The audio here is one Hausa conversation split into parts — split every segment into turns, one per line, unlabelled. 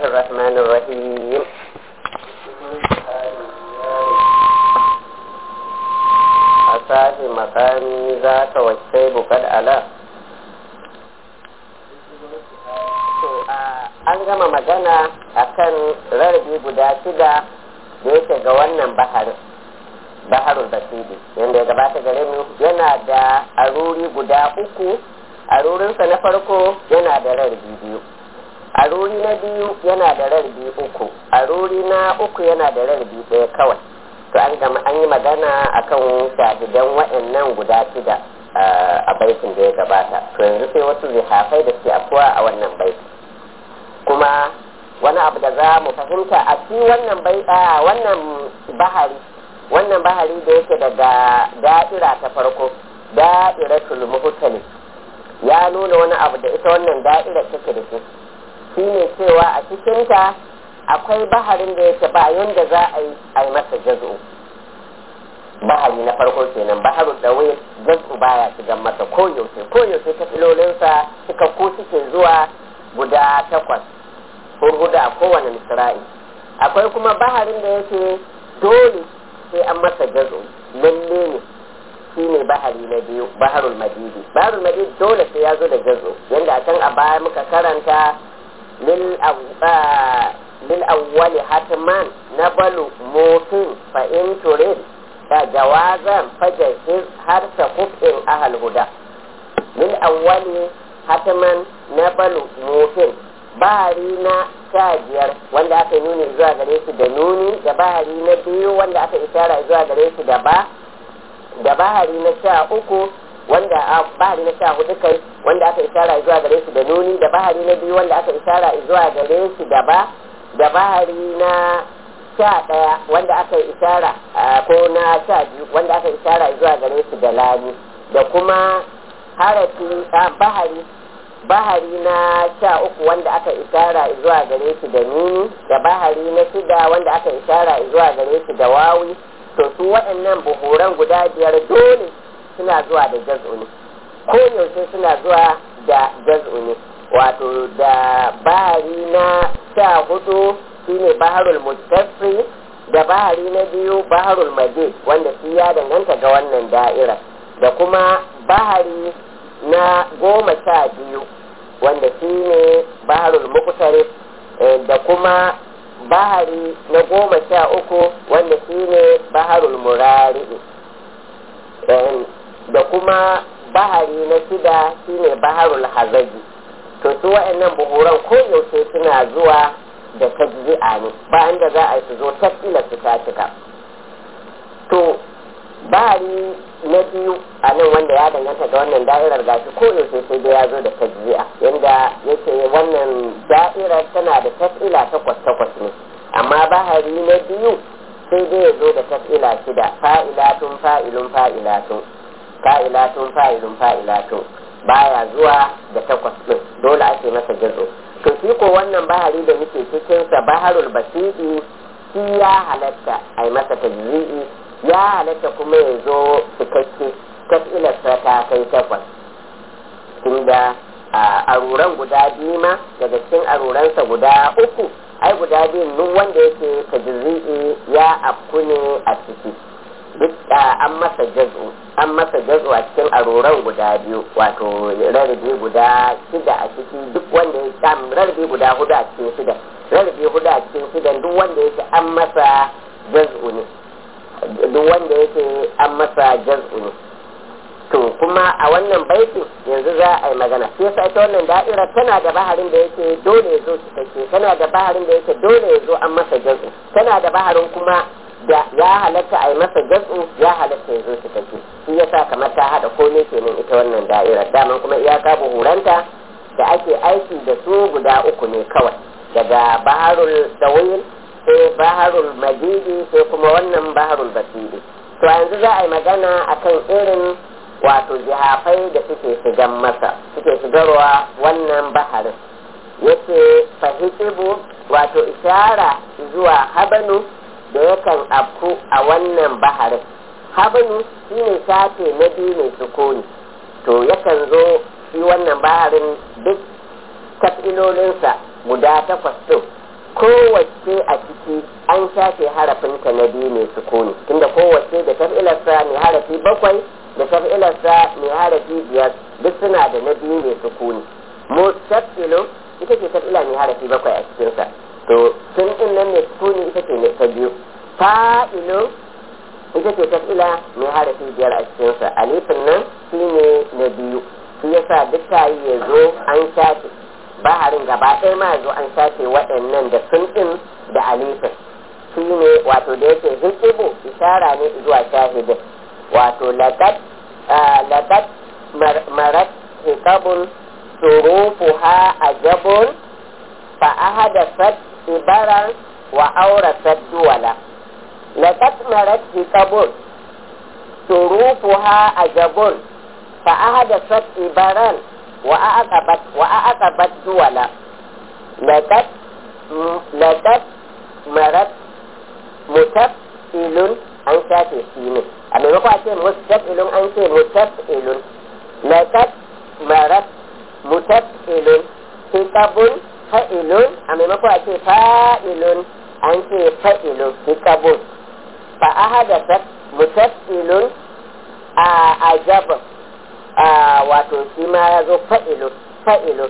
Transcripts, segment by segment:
الرحمن الرحيم أساه مقامي ذاك والشيب قد ألا an gama magana akan rarrabe guda shida da yake ga wannan baharin baharul basiri yadda ya gabata gare mu yana da aruri guda uku arurinsa na farko yana da rarrabe biyu aruri na biyu yana da rarrabe uku aruri na uku yana da rarrabe ɗaya kawai to an gama an yi magana akan shahidan waɗannan guda shida a baitin da ya gabata to yanzu sai wasu zihafai da ke afuwa a wannan baitin kuma wani abu da za mu fahimta a ci wannan bai wannan bahari wannan bahari da yake daga da'ira ta farko da'iratul muhtali ya nuna wani abu da ita wannan da'ira take da shi shine cewa a cikinta akwai baharin da yake ba yanda za a yi a yi masa jazu bahari na farko kenan baharu dawai jazu baya shigan masa koyaushe koyaushe ta filolinsa suka ko suke zuwa guda takwas hurhuda a kowane misra'i akwai kuma baharin da yake dole sai an masa jazo lalle ne shi ne bahari na biyu baharul madidi baharul madidi dole sai ya zo da jazo yadda a can a baya muka karanta lil awwali hatman na balu mofin fa in turid da jawazan fajahiz har ta kufin ahal huda lil awwali hatman na balu mofin bahari na sha biyar wanda aka nuni zuwa gare shi da nuni da bahari na biyu wanda aka ishara zuwa gare shi da ba da bahari na sha uku wanda a bahari na sha hudu kai wanda aka ishara zuwa gare shi da nuni da bahari na biyu wanda aka ishara zuwa gare shi da ba da bahari na sha ɗaya wanda aka ishara ko na sha biyu wanda aka ishara zuwa gare shi da lami da kuma harafi bahari bahari na sha uku wanda aka ishara zuwa gare shi da nuni da bahari na shida wanda aka ishara zuwa gare shi da wawi to su waɗannan buhuran guda biyar dole suna zuwa da jaz'u ne ko yaushe suna zuwa da jaz'u ne wato da bahari na sha hudu shine baharul mutassi da bahari na biyu baharul majid wanda shi ya danganta ga wannan da'ira da kuma bahari na goma sha biyu wanda shi ne baharul muqtarif da kuma bahari na goma sha uku wanda shi ne baharul murari da kuma bahari na shida shi ne baharul hazaji to su wa'annan buhuran ko yaushe suna zuwa da tajzi'a ne bayan da za a yi su zo tasila su ta cika to bahari na biyu a nan wanda ya danganta da wannan da'irar gashi ko yaushe sai dai ya zo da tajzi'a yanda yake wannan da'irar tana da tas'ila takwas takwas ne amma bahari na biyu sai dai ya zo da tas'ila shida fa'ilatun fa'ilun fa'ilatun fa'ilatun fa'ilun fa'ilatun baya zuwa da takwas din dole ake masa jazo to shi ko wannan bahari da muke cikin sa baharul basiri shi ya halatta a yi masa tajzi'i ya halatta kuma ya zo cikakke taf'ilarsa ta kai takwas tunda a aruran guda biyu ma daga cikin aruransa guda uku ai guda biyun duk wanda yake tajzi'i ya afku ne a ciki duk an masa jazu an masa jazu a cikin aruran guda biyu wato rarrabe guda shida a ciki duk wanda ya sam rarrabe guda hudu a cikin shida rarrabe hudu a cikin shidan duk wanda yake an masa jazu ne duk wanda yake an masa jaz'u ne to kuma a wannan baitin yanzu za a yi magana sai yasa ita wannan da'ira tana da baharin da yake dole ya zo cikakke tana da baharin da yake dole ya zo an masa jaz'u tana da baharin kuma da ya halatta a yi masa jaz'u ya halatta ya zo cikakke shi yasa kamar ta hada komai kenan ita wannan da'ira daman kuma iyaka buhuranta da ake aiki da su guda uku ne kawai daga baharul dawil sai baharul majidi sai kuma wannan baharul basiri to yanzu za a yi magana akan irin wato jihafai da suke shigan masa suke shigarwa wannan baharin yace fahikibu wato ishara zuwa habanu da yakan afku a wannan baharin habanu shine sace na biyu mai sukuni to yakan zo shi wannan baharin duk tafilolinsa guda takwas ɗin kowace a ciki an shafe harafinta na biyu mai sukuni tunda kowace da taf'ilarsa mai harafi bakwai da taf'ilarsa mai harafi biyar duk suna da na biyu mai sukuni mustaqilun ita ce taf'ila mai harafi bakwai a cikinsa to sun din nan mai sukuni ita ce ta biyu fa'ilun ita ce taf'ila mai harafi biyar a cikinsa alifin nan shi ne na biyu shi yasa duk tayi ya zo an shafe baharin gaba ɗaya ma zo an shafe waɗannan da sun ɗin da alifin shi ne wato da yake hikibu ishara ne zuwa shahidin wato lagat lagat marat hikabun surufuha ajabun fa ahadasat ibaran wa aurasat duwala lagat marat hikabun surufuha ajabun fa ahadasat ibaran وأعقبت وأعقبت دولا لقد لقد مرت متفئل an shafe shi ne a maimako a ce mustafilun an ce mutafilun laqad marat mutafilun hikabun fa'ilun a maimako a ce fa'ilun an ce fa'ilun hikabun fa ahadathat mutafilun a ajaba wato shi ma ya zo fa'ilu fa'ilu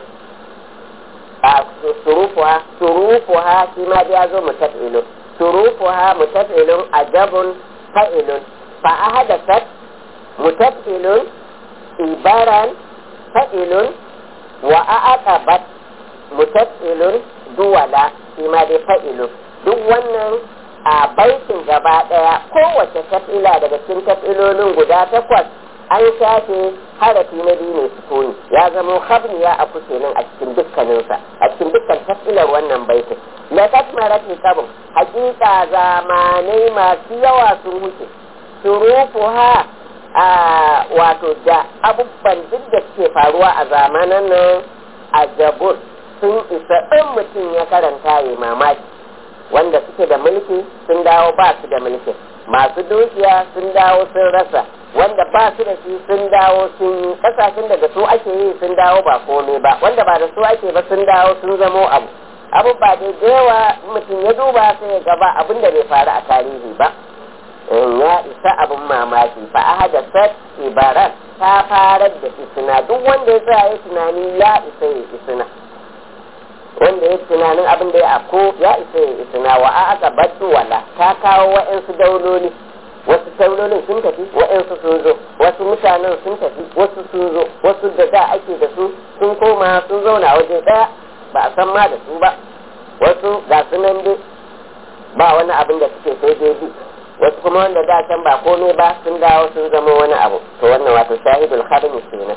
a surufuha surufuha shi ma ya zo mutafilu surufuha mutafilun ajabun fa'ilun fa ahadathat mutafilun ibaran fa'ilun wa aqabat mutafilun duwala shi ma dai fa'ilun duk wannan a baitin gaba daya kowace tafila daga cikin tafilolin guda takwas an shafe harafi na biyu mai sukuni ya zama habniya a kuke nan a cikin dukkaninsa a cikin dukkan tafsilar wannan baitin la tasmarat hisabun hakika zamanai masu yawa sun wuce surufuha a wato da abubuwan duk da suke faruwa a zamanan nan a jabur sun isa ɗin mutum ya karanta ya mamaki wanda suke da mulki sun dawo ba su da mulki masu dukiya sun dawo sun rasa wanda ba su da shi sun dawo sun yi kasashen da da su ake yi sun dawo ba komai ba wanda ba da su ake ba sun dawo sun zamo abu abu ba da yawa mutum ya duba sai ya gaba abin da bai faru a tarihi ba ya isa abin mamaki fa ahada sat ibaran ta farar da isina duk wanda ya tsaya ya tunani ya isa ya isina wanda ya tunanin abin da ya afko ya isa ya isina wa aka baddu wala ta kawo wa'yansu dauloli wasu taulolin sun tafi waɗansu sun zo wasu mutanen sun tafi wasu sun zo wasu da da ake da su sun koma sun zauna waje ɗaya ba a san ma da su ba wasu ga su nan dai ba wani abin da suke sai dai bi wasu kuma wanda da can ba komai ba sun dawo sun zama wani abu to wannan wato shahidul kharmi kenan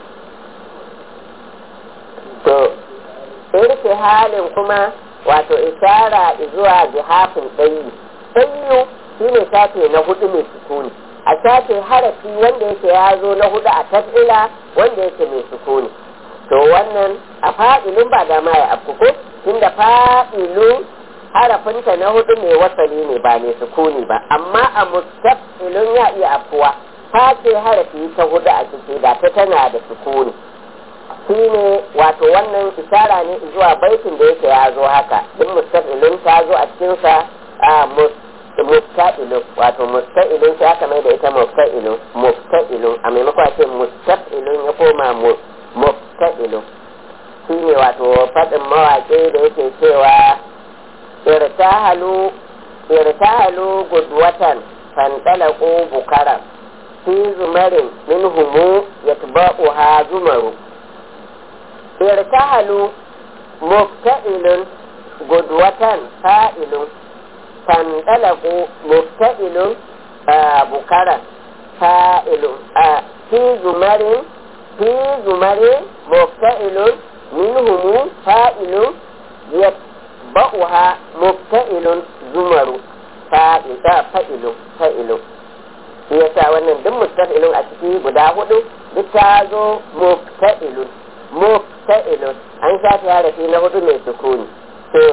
to irke halin kuma wato isara zuwa jihafin ɗayi ɗayi shi ne shafe na hudu mai sukuni a shafe harafi wanda yake ya zo na hudu a tafila wanda yake mai sukuni to wannan a fa'ilun ba dama ya afkuko tunda fa'ilun harafinta na hudu mai wasali ne ba mai sukuni ba amma a mustafilun ya iya afkuwa face harafi ta hudu a ciki da ta tana da sukuni shi ne wato wannan isara ne zuwa baitin da yake ya zo haka duk mustafilun ta zo a cikinsa a musta'ilun wato musta'ilun sai aka mai da ita musta'ilun musta'ilun a maimakon a ce musta'ilun ya koma musta'ilun shi ne wato faɗin mawaƙi da yake cewa irtahalu irtahalu gudwatan fantalaku bukaran fi zumarin min humu yatba'uha zumaru irtahalu musta'ilun gudwatan fa'ilun فانطلقوا مفتئل بكرا فائل في زمر في زمر مفتئل منهم فائل يتبعها مفتئل زمر فائل فائل فائل shi yasa wannan duk mustafilun a ciki guda hudu duk ta zo mufta'ilun mufta'ilun an shafi harafi na hudu mai sukuni to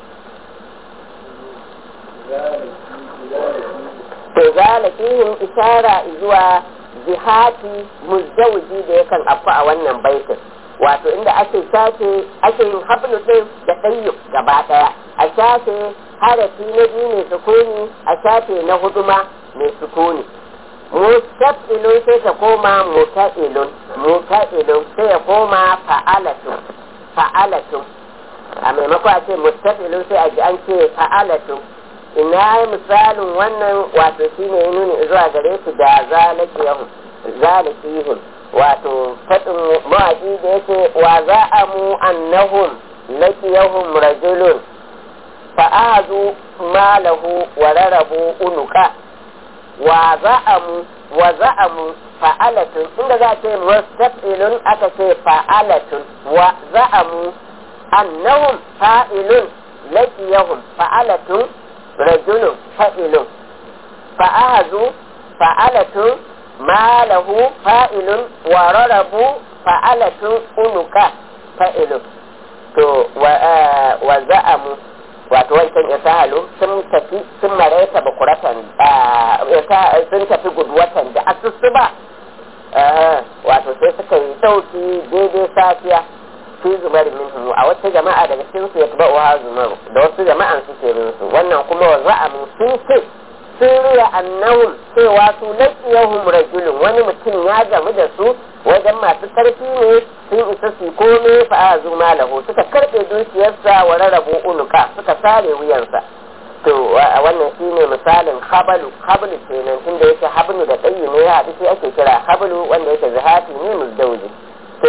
to zala fihim ishara zuwa jihati muzawji da yakan afku a wannan baitin wato inda ake sace ake yin hablu din da ɗayyu gaba ɗaya a a shafe harafi na biyu mai sukuni a shafe na hudu ma mai sukuni mustafilun sai ta koma muta'ilun muta'ilun sai ya koma fa'alatun fa'alatun a maimako a ce mustafilun sai a ji an ce fa'alatun ina misalin wannan wato shine ya nuni zuwa gare su da zalakiyahum zalakihim wato faɗin mawaƙi da yake wa za'amu annahum lakiyahum rajulun fa'azu malahu wa rarabu unuka wa za'amu wa za'amu fa'alatun inda za a ce mustafilun aka ce fa'alatun wa za'amu annahum fa'ilun lakiyahum fa'alatun rajulun fa'ilun fa'azu fa'alatun malahu fa'ilun wa rarabu fa'alatun unuka fa'ilun to wa za'amu wato wancan ya sahalu sun tafi sun maraita bakuratan sun tafi guduwatan da asusu ba wato sai suka yi sauki daidai safiya fi zubar minhu a wata jama'a daga cikin su ya tuba wa zumar da wasu jama'an suke bin su wannan kuma wa za'amu sun ce sun riya annahum cewa su laqiyahum rajulun wani mutum ya gamu da su wajen masu karfi ne sun isa su kome fa azu malahu suka karbe dukiyarsa wa rarrabu unuka suka sare wuyansa to wannan shine misalin habalu hablu kenan tunda yake hablu da tsayi ne ya haɗu sai ake kira hablu wanda yake zahati ne muzdauji to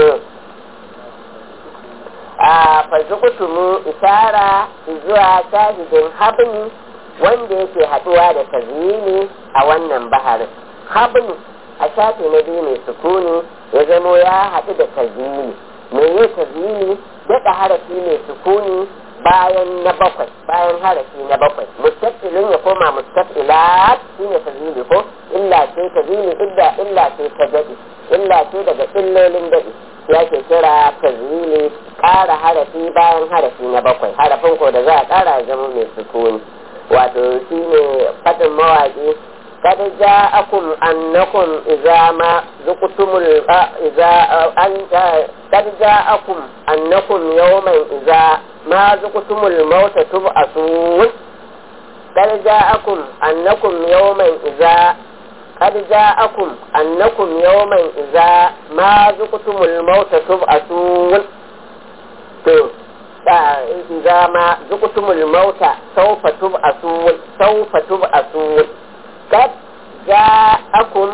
a fazukutumu isara zuwa shahidin hablu wanda yake haɗuwa da tazini a wannan baharin hablu a shafi na biyu mai sukuni ya zamo ya haɗu da tazini me yi tazini daɗa harafi mai sukuni bayan na bakwai bayan harafi na bakwai mustaqilun ya koma mustaqilat shine tazini ko illa ce tazini illa illa ce ta daɗi illa ce daga illolin daɗi ya ke kira tazini ƙara harafi bayan harafi na bakwai harafin ko da za a ƙara zama mai sukuni wato shine faɗin mawaƙi قد جاءكم أنكم إذا ما ذقتم إذا أنت قد جاءكم أنكم يوما إذا ما ذقتم الموت تبعثون قد جاءكم أنكم يوما إذا قد جاءكم أنكم يوما إذا ما ذقتم الموت تبعثون إذا ما ذقتم الموت سوف تبعثون سوف تبعثون قد جاءكم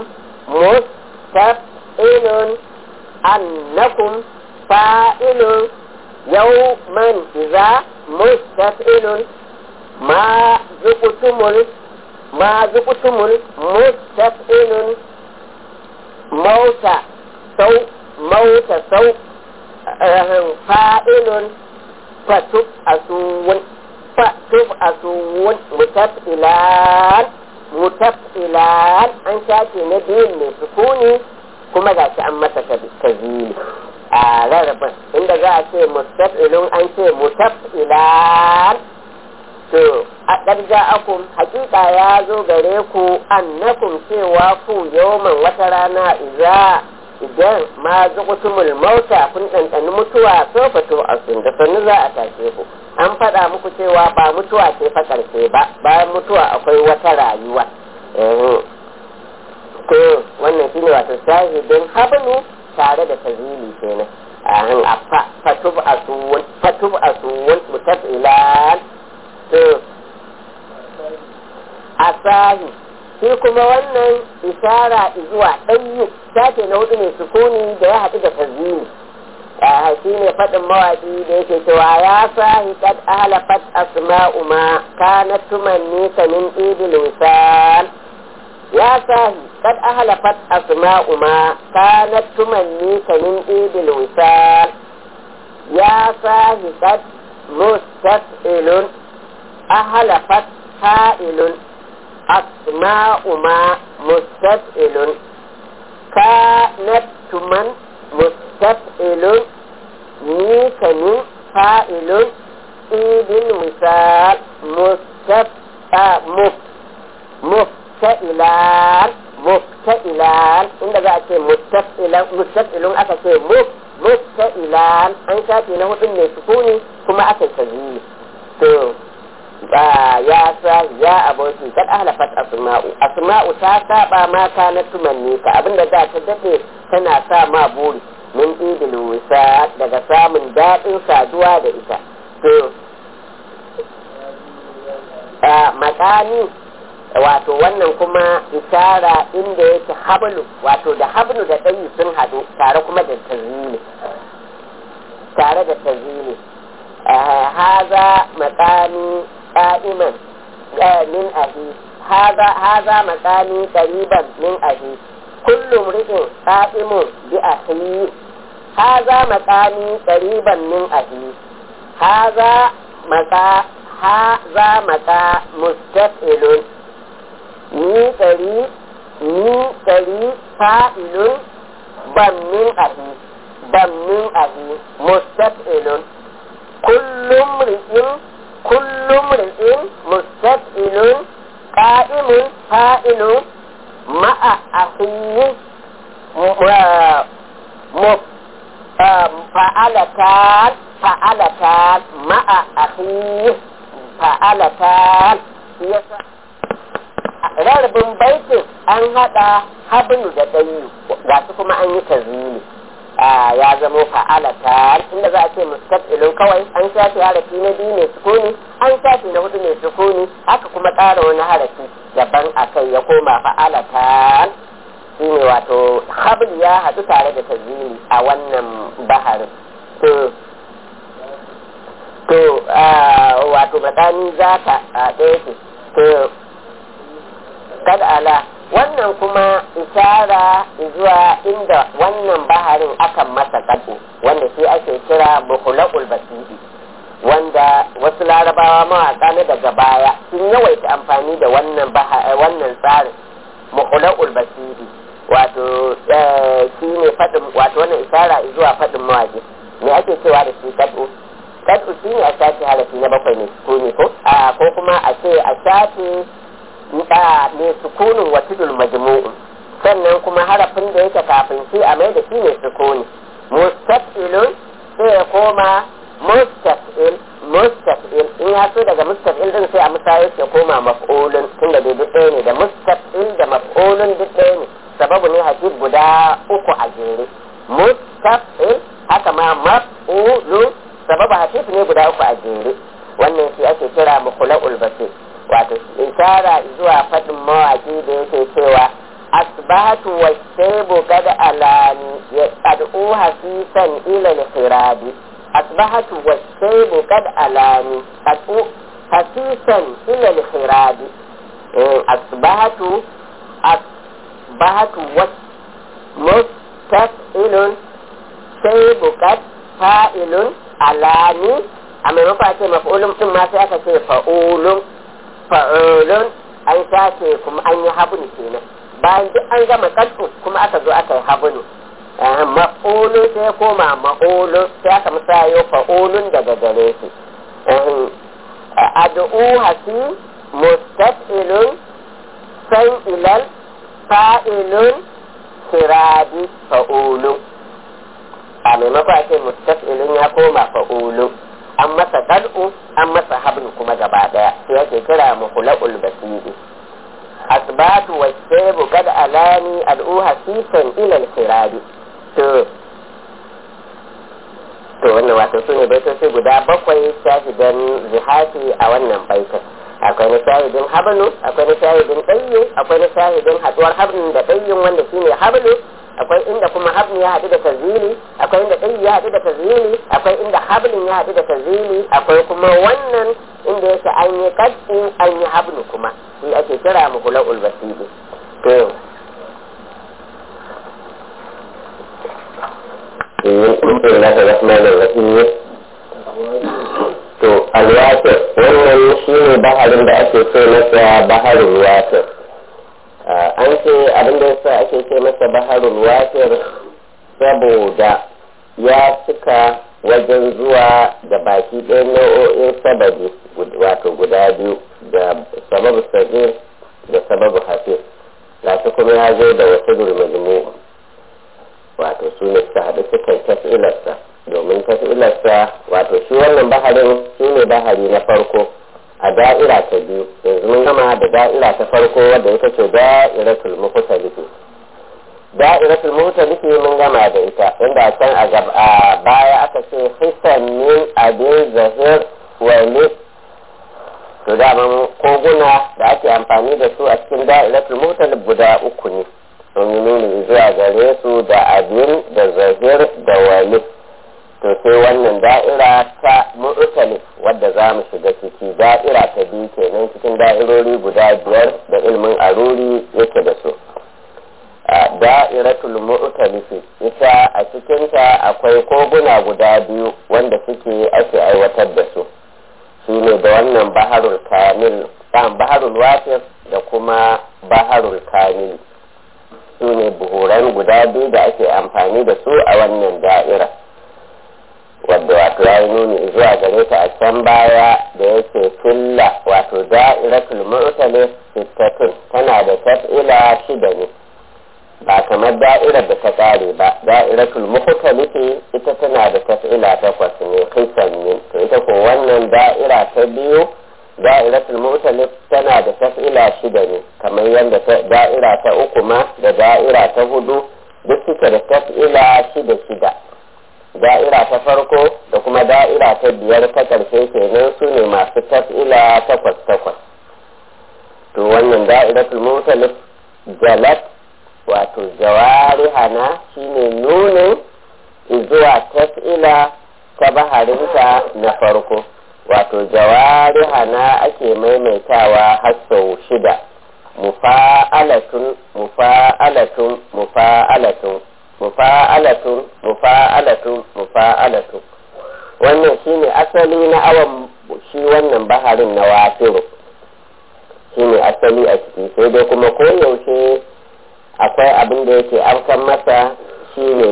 مستفئل أنكم فائل يوما إذا مستفئل ما ذقتم ما ذقتم مستفئل موت سو موت سو فائل فتبعثون فتبعثون متفئلان mutaf'ilan an shafe na biyun mai sukuni kuma ga shi an masa tazili a rarrabin inda za a ce mustaf'ilun an ce mutaf'ilan to a ɗarja akum hakika ya zo gare ku annakum cewa ku yawman wata rana iza idan ma zuƙutumul mauta kun ɗanɗani mutuwa so fato a sun da sannu za a tashe ku an faɗa muku cewa ba mutuwa ce fa ƙarshe ba bayan mutuwa akwai wata rayuwa to wannan shine wato shahidin habnu tare da tazili kenan a fatub asuwun fatub asuwun mutafilan to asahi shi kuma wannan ishara zuwa ɗanyi shafe na hudu mai sukuni da ya haɗu da tazili shi ne faɗin mawaƙi da yake cewa ya sahi kad ahlafat asma'u ma kanat tumanni ka min idil wisal ya sahi kad ahlafat asma'u ma kanat tumanni ka min idil wisal ya sahi kad mustaf'ilun ahlafat fa'ilun asma'u ma mustaf'ilun kanat tuman mustaf'ilun ni kamin fa'ilun idin misal mufta'ilan mufta'ilan inda za a ce mustaf'ilun aka ce mufta'ilan an shafe na hudun mai sukuni kuma aka yi to ya sa ya aboki kad ahlafat asma'u asma'u ta saba ma kana tumanni ka abinda za ta dade tana sa ma buri min idil wisa daga samun daɗin saduwa da ita to makani wato wannan kuma isara inda yake hablu wato da hablu da ɗayi sun haɗu tare kuma da tazini tare da tazini haza makani qa'iman min ahi haza haza makani qariban min ahi kullu mri'in qa'imun bi ahi haza makani qariban min ahi haza maka haza maka mustafilun ni ɗari ni ɗari fa'ilun ban min ahi ban min ahi mustafilun kullum ri'in kullum ri'in mustafilun qa'imun fa'ilun ma'a ahi fa'alatan fa'alatan ma'a ahi fa'alatan yasa rarrabin baitin an haɗa habnu da ɗayu ga su kuma an yi tazini ya zamo fa'alata inda za a ce mustaqilun kawai an shafe harafi na biyu mai sukuni an shafe na hudu mai sukuni haka kuma ƙara wani harafi daban a kai ya koma fa'alata shi ne wato habl ya haɗu tare da tazini a wannan baharin to to wato matsani za ta ɗaya ce to kada ala wannan kuma isara zuwa inda wannan baharin akan masa kadu wanda shi ake kira buhulakul basiri wanda wasu larabawa mawaka na daga baya sun yawaita amfani da wannan wannan tsarin muhulakul basiri wato shi ne faɗin wato wannan isara zuwa faɗin mawaƙi me ake cewa da shi kadu kadu shi ne a shafi harafi na bakwai ne ko ne ko ko kuma a ce a shafi mai sukunin wa tudul majmu'un sannan kuma harafin da yake kafin shi a mai da shi mai sukuni mustafilun sai ya koma mustafil mustafil in ya so daga mustafil din sai a musayar ya koma maf'ulun tunda dai duk ɗaya ne da mustafil da maf'ulun duk ɗaya ne sababu ne hakik guda uku a jere mustafil haka ma maf'ulun sababu hakik ne guda uku a jere wannan shi ake kira mukhlaqul basir wato isara zuwa faɗin mawaƙi da yake cewa asbahatu wa shaibu kada alani ya qad'u hasisan ila al-khiradi asbahatu wa shaibu kad alani qad'u hasisan ila al-khiradi asbahatu asbahatu wa mustaqilun shaibu kad fa'ilun alani a maimakon a ce maf'ulun din ma sai aka ce fa'ulun fa'ulun an sace kuma an yi habun kenan bayan duk an gama kaddu kuma aka zo aka yi habun ma'ulun sai koma ma'ulun sai aka musayo fa'ulun daga gare shi ad'u hasi mustaf'ilun san ilal fa'ilun siradi fa'ulun a maimakon a ce mustaf'ilun ya koma fa'ulun an masa dal'u an masa hablu kuma gaba daya sai yake kira muhlaqul basiri asbatu wa shaybu kad alani al'u hasisan ila al-khirabi to to wannan wato su ne baitoci guda bakwai shahidan zihati a wannan baitin akwai na shahidin hablu akwai na shahidin ɗayyu akwai na shahidin haduwar hablin da ɗayyun wanda shine hablu akwai inda kuma habni ya haɗu da tazili akwai inda ɗayyu ya haɗu da tazili akwai inda hablin ya haɗu da tazili akwai kuma wannan inda yake an yi kaddu an yi habnu kuma shi ake kira muhula'ul basiri to to alwatir wannan shi ne baharin da ake ce masa baharin watir an ce abin da yasa ake ce masa baharul watir saboda ya cika wajen zuwa da baki ɗaya nau'o'in sababi wato guda biyu da sababu sagir da sababu hafiz gashi kuma ya zo da wasu gurmajmu wato su ne suka haɗu suka yi tafi'ilarsa domin tafi'ilarsa wato shi wannan baharin shi ne bahari na farko a da'ira ta biyu yanzu mun gama da da'ira ta farko wadda ita ce da'iratul muhtalifi da'iratul muhtalifi mun gama da ita inda can a baya aka ce hisan min abin zahir wa to daman koguna da ake amfani da su a cikin da'iratul mutalib guda uku ne sun yi nuni zuwa gare su da abin da zahir da wali to sai wannan da'ira ta mutalib wadda za mu shiga ciki da'ira ta biyu kenan cikin da'irori guda biyar da ilmin aruri yake da su da'iratul mu'talifi ita a cikinta akwai koguna guda biyu wanda suke ake aiwatar da su shi ne da wannan baharul kamil ɗan baharul wasif da kuma baharul kamil su ne buhuran guda biyu da ake amfani da su a wannan da'ira wadda wato ya yi nuni zuwa gare ta a can baya da yake filla wato da'iratul mu'talif sittatun tana da taf'ila shida ne ba kamar da'irar da ta kare ba da'iratul muhtalifi ita tana da taf'ila takwas ne kisan ne to ita ko wannan da'ira ta biyu da'iratul muhtalif tana da taf'ila shida ne kamar yadda da'ira ta uku ma da da'ira ta hudu duk suke da taf'ila shida shida da'ira ta farko da kuma da'ira ta biyar ta karshe kenan su ne masu taf'ila takwas takwas to wannan da'iratul muhtalif jalat wato jawarihana shine nunin zuwa taf'ila ta baharinta na farko wato jawarihana ake maimaitawa har sau shida mufa'alatun mufa'alatun mufa'alatun mufa'alatun mufa'alatun mufa'alatun wannan shine asali na awan shi wannan baharin na wasiru shine asali a ciki sai dai kuma koyaushe akwai abin da yake amsan masa shine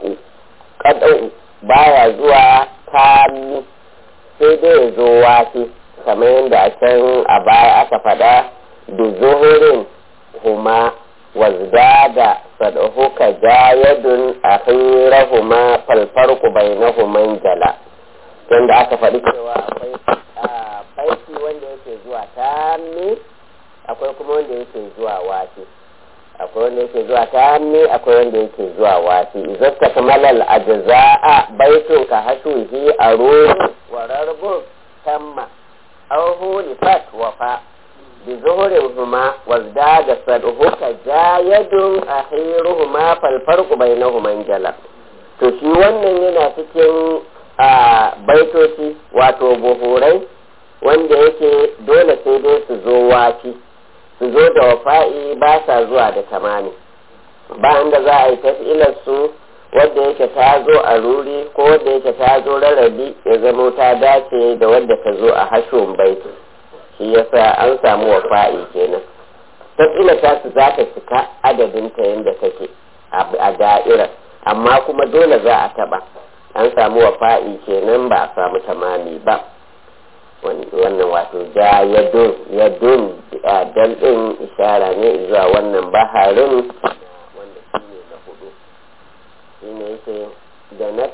kad'u baya zuwa tami sai dai ya zo wasi kamar yadda a can a baya aka faɗa da zuhurin huma wazdada sadhuka jayadun akhirahuma falfarqu bainahuma jala tunda aka faɗi cewa akwai baiti wanda yake zuwa tami akwai kuma wanda yake zuwa wasi akwai wanda yake zuwa tami akwai wanda yake zuwa wasi izasta kamalal ajza'a baitun ka hashuhi arun wa rarbun tamma aw hulifat wafa bi zuhurihuma wazdada sadhuka jayadun akhiruhuma fal farqu bainahuma jala to shi wannan yana cikin a baitoci wato buhurai wanda yake dole sai dai su zo wafi su zo da wafa'i ba sa zuwa da tamani bayan da za a yi tafilar su wadda yake ta zo a ruri ko wadda yake ta zo rarrabi ya zamo ta dace da wadda ta zo a hashon baiti shi yasa an samu wafa'i kenan tafilar ta su za ta cika adadin ta yadda take a da'irar amma kuma dole za a taba an samu wafa'i kenan ba a samu tamami ba wannan wato ja ya dun ya dun dan din ishara ne zuwa wannan baharin wanda shi ne na hudu shi ne yake janat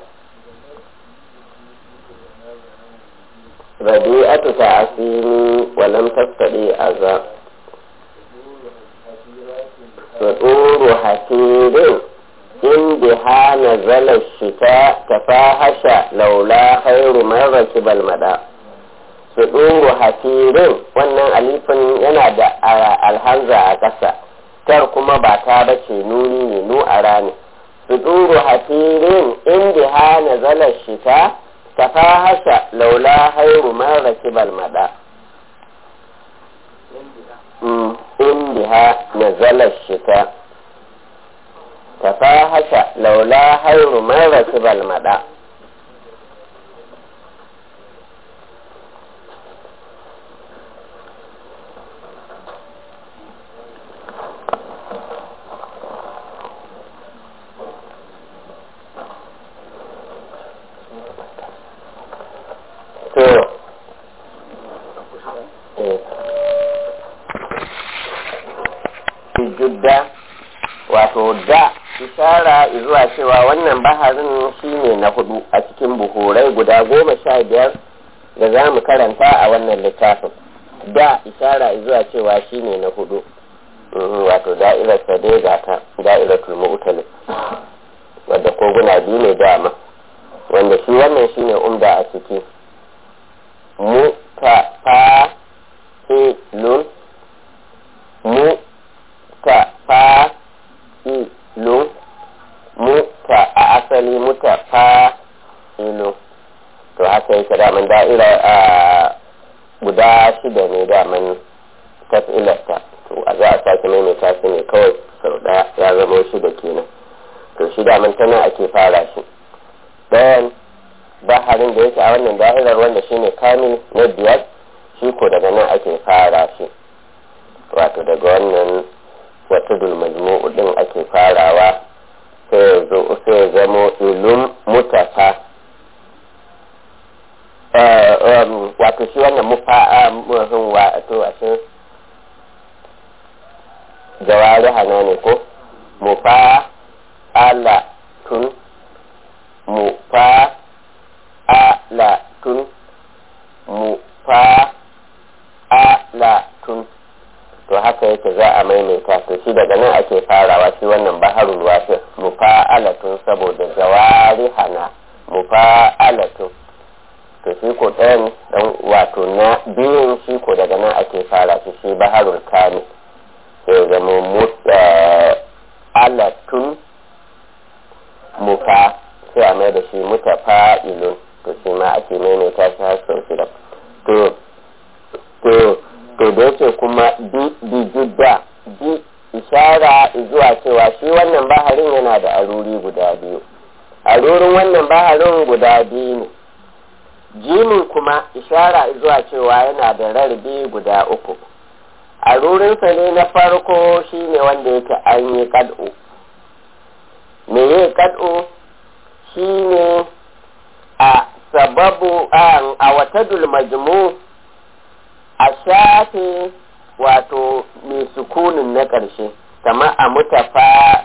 rabi'atu ta asini walam tattadi aza tsoro hasirin in biha nazala shita tafahasha laula khairu man rakibal mada su ɗoro hafirin wannan alifin yana da alhanza a ƙasa tar kuma ba ta bace nuni ne nu a rani su ɗoro hafirin inda ha na zalar shita ta fahasha laula hairu man rakibal mada inda ha na zalar shita ta fahasha laula hairu man rakibal mada judda wato da ishara zuwa cewa wannan baharin shine na hudu a cikin buhurai guda goma sha biyar da za mu karanta a wannan littafin da ishara zuwa cewa shine na hudu wato da'irar sa dai ga ta da'iratul mu'talib wadda koguna biyu ne dama wanda shi wannan shine umda a ciki mu ta fa ilun mu ta fa ilun mu ta a asali muta fa ilun to haka yake daman da'ira a guda shida ne daman tafilarta to a za a sake maimaita su ne kawai sau daya ya zama shida kenan to shi daman tana ake fara shi ɗayan baharin da yake a wannan da'irar wanda shine kamil na biyar shi ko daga nan ake fara shi wato daga wannan wata majmu'u din ake farawa sai ya zo sai ya zamo ilum mutafa wato shi wannan mufa'a wato a cikin jawari hana ne ko mufa ala tun mufa ala tun mufa ala tun to haka yake za a maimaita to shi daga nan ake farawa shi wannan baharul wasir mufa ala tun saboda jawari hana mufa ala tun to shi ko ɗayan dan wato na biyun shi ko daga nan ake fara shi shi baharul kani sai zama alatun mufa sai a mai da shi muta fa'ilun to shi ma ake maimaita shi har sau shida to to to da yake kuma bi bi jidda bi ishara zuwa cewa shi wannan baharin yana da aruri guda biyu arurin wannan baharin guda biyu ne jimin kuma ishara zuwa cewa yana da rarrabe guda uku a rurinsa ne na farko shine wanda yake an yi kad'u me yi kad'u shine a sababu a watadul majmu a shafe wato mai sukunin na ƙarshe kama a mutafa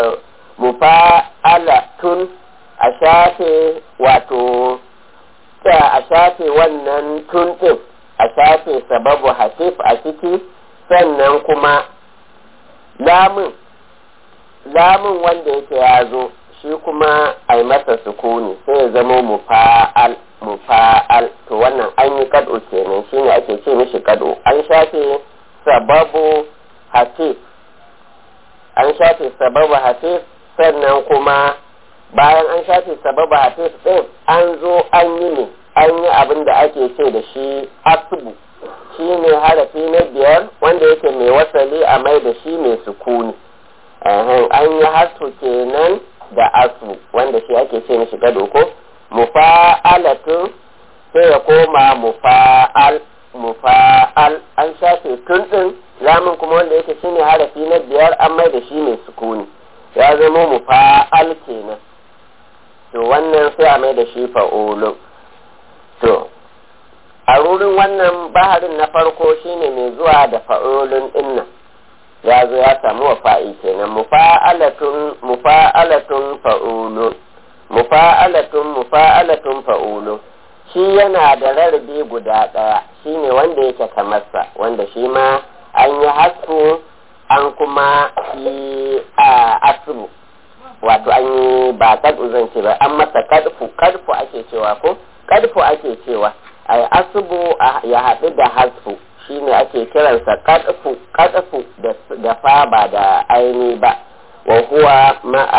mufa'alatun a shafe wato a shafe wannan tun ɗin a shafe sababu hasif a ciki sannan kuma lamun lamun wanda yake ya zo shi kuma a yi masa sukuni sai ya zama mufa'al mufa'al to wannan an yi kad'u kenan shine ake ce mishi kad'u an shafe sababu hasif an shafe sababu hasif sannan kuma bayan an shafe sababu hasif din an zo an yi ne an yi abin da ake ce da shi asubu shi ne harafi na biyar wanda yake mai wasali a mai da shi mai sukuni an yi hasu kenan da asu wanda shi ake ce mishi gado ko mufa'alatu sai ya koma mufa'al mufa'al an shafe tun din lamun kuma wanda yake shine harafi na biyar an mai da shi mai sukuni ya zama mufa'al kenan to wannan sai a mai da shi fa'ulun to a rurin wannan baharin na farko shine mai zuwa da fa'ulun dinnan ya zo ya samu wa fa'i kenan mufa'alatun mufa'alatun fa'ulun mufa'alatun mufa'alatun fa'ulun shi yana da rarrabe guda ɗaya shine wanda yake kamarsa wanda shi ma an yi hasu an kuma yi a asibu wato an yi ba kadu zan ce ba an masa kadfu kadfu ake cewa ko kadfu ake cewa ai asubu ya haɗu da hasfu shine ake kiransa kadfu kadfu da fa ba da aini ba wa huwa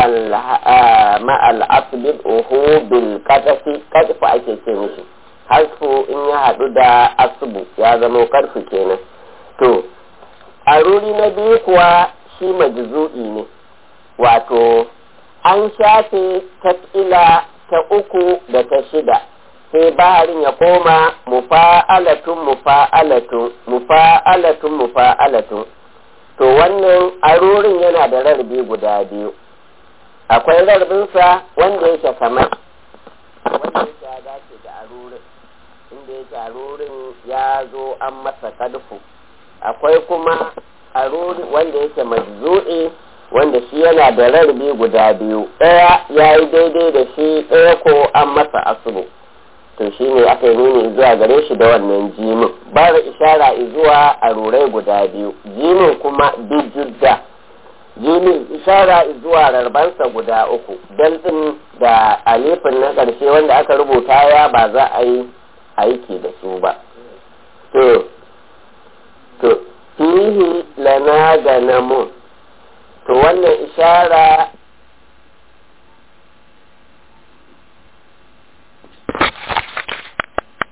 ma'al asbid uhu bil kadfi kadfu ake ce mishi hasfu in ya haɗu da asubu ya zama karfu kenan to a ruri na biyu kuwa shi majzu'i ne wato an shafe tafila ta uku da ta shida sai baharin ya koma mufa'alatun mufa'alatun mufa'alatun mufa'alatun to wannan arorin yana da rarrabe guda biyu akwai rarbinsa wanda yake kamar wanda yake ya dace da arorin inda yake arorin ya zo an masa kadfu akwai kuma arori wanda yake majzu'i wanda shi yana da rarrabe guda biyu ɗaya ya yi daidai da shi ɗaya ko an masa asubu to shi ne aka yi nuni zuwa gare shi da wannan jimin ba da ishara zuwa a rurai guda biyu jimin kuma bijidda jimin ishara zuwa rarbansa guda uku dal din da alifin na ƙarshe wanda aka rubuta ya ba za a yi aiki da su ba to to fihi lana ganamun to wannan ishara